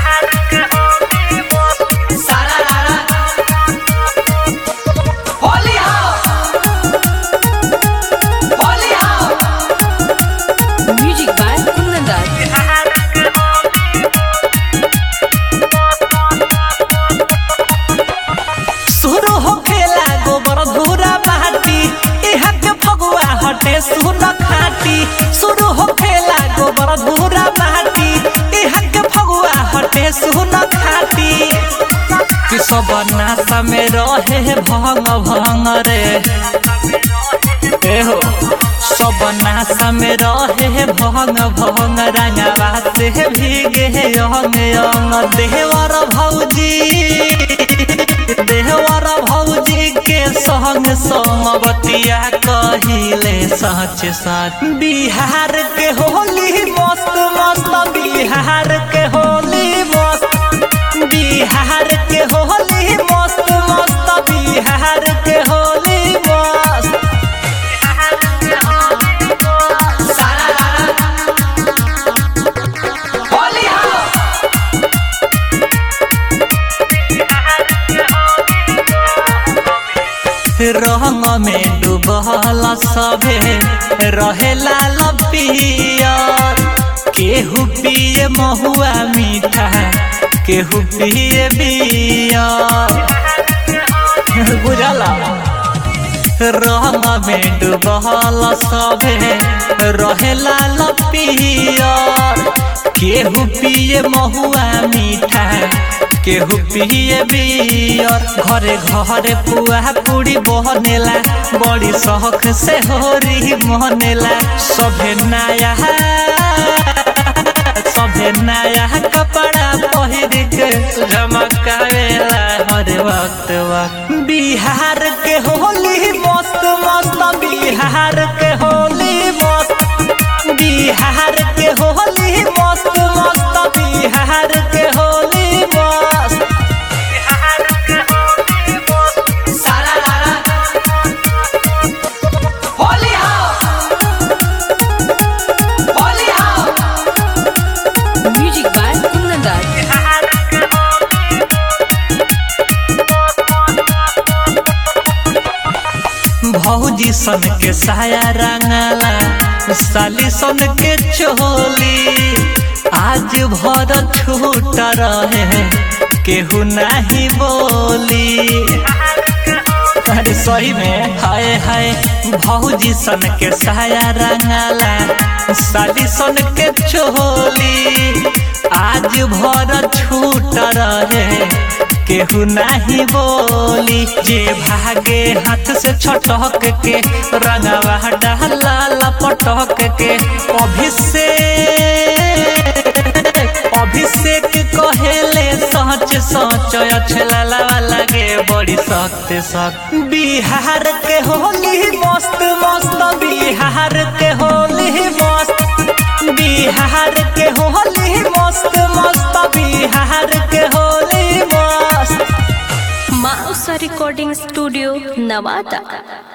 सारा रारा होली हो होली हो Music by Kunandar. शुरू हो खेला गोबर धूरा बाटी इहा के फगुआ हटे सुन खाटी शुरू हो खेला गोबर धूरा बाटी इहा के फगुआ हटे सुन खाटी कि सब नासा में रहे भंग भंग रे एहो सब नासा में रहे भंग भंग रंगवा से भीगे अंग अंग देवर भौजी देवर भौजी के संग समवतिया कहिले सच सच बिहार के होली मस्त मस्त बिहार के होली मस्त बिहार के होली मस्त मस्त बिहार के होली मस्त सारा रारा होली हो रंग में डूबल सभे रहेला लपियर केहू पिए महुआ मीठा केहू पिए बियर बुझला रंग में डूबल सभे रहेला लपियर केहू पिए महुआ मीठा केहू पिए बियर घरे घरे पुआ पूरी बनेला बड़ी शौक से होरी मनेला सभे नया सभे नया कपड़ा पहिर के झमकावेला हर वक्त वक्त बिहार के होली मस्त मस्त बिहार के होली मस्त बिहार के होली मस्त मस्त बिहार के होली मस्त सारा रारा होली हो होली हो Music by Kunandar. भौजी सन के साया रंगला साली सन के चोली आज भर छूट रहे केहू नहीं बोली अरे सही में हाय हाय भौजी सन के साया रंगला साली सन के चोली आज भर छूट रहे केहू नहीं बोली जे भागे हाथ से छटक के रंगवा डाला लपटक के अभिषेक अभिषेक कहेले सच सच अछला लगे बड़ी सख्त सख्त बिहार के होली मस्त मस्त बिहार के होली मस्त बिहार के होली मस्त मस्त बिहार के होली मस्त Mausa Recording Studio, Navata.